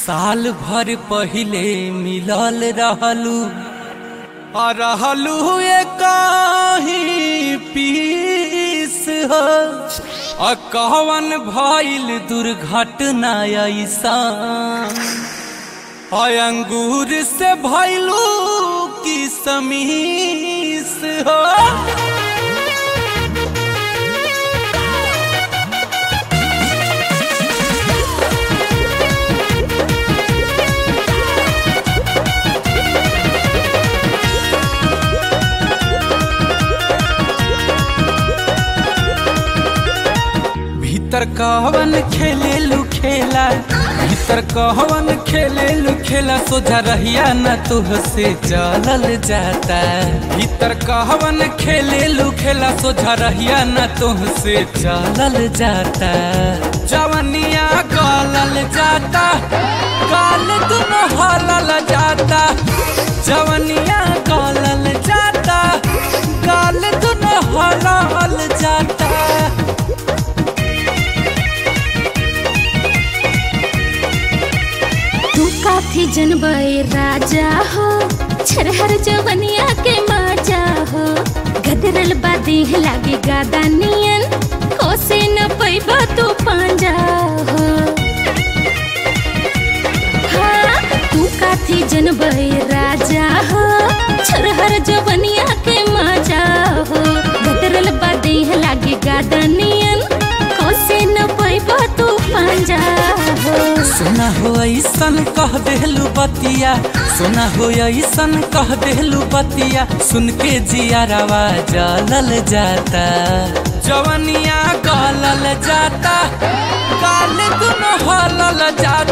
साल भर पहिले मिलल रहलू आ रहलू काही पीस हो आ कवन भइल दुर्घटना ऐसा आ अंगूर से भइलू की समीस हो भीतर कहवन खेले लू खेला भीतर कहवन खेले लू खेला सोझा रहिया न तुहसे चलल जाता भीतर कहवन खेले लू खेला सोझा रहिया न तुहसे चलल जाता जवनिया गलल जाता काल दुनो हलल जाता जवनिया गलल जाता काल दुनो हलल जाता तू काथी जनबे राजा हो छरहर जवनिया के माजा हो गदरल बादेह लागे गादा नियन कोसे न पैबा तू पांजा हो हाँ, तू काथी जनबे राजा हो छरहर जवनिया के माजा हो गदरल बादेह लागे गादा नियन कोसे न पैबा तू पांजा हो सुना हो ऐसन कह देहलू बतिया सुना हो ऐसन कह देहलू बतिया सुन के जियारवा जलल जाता जवनिया गलल जाता काल दुनो हलल जाता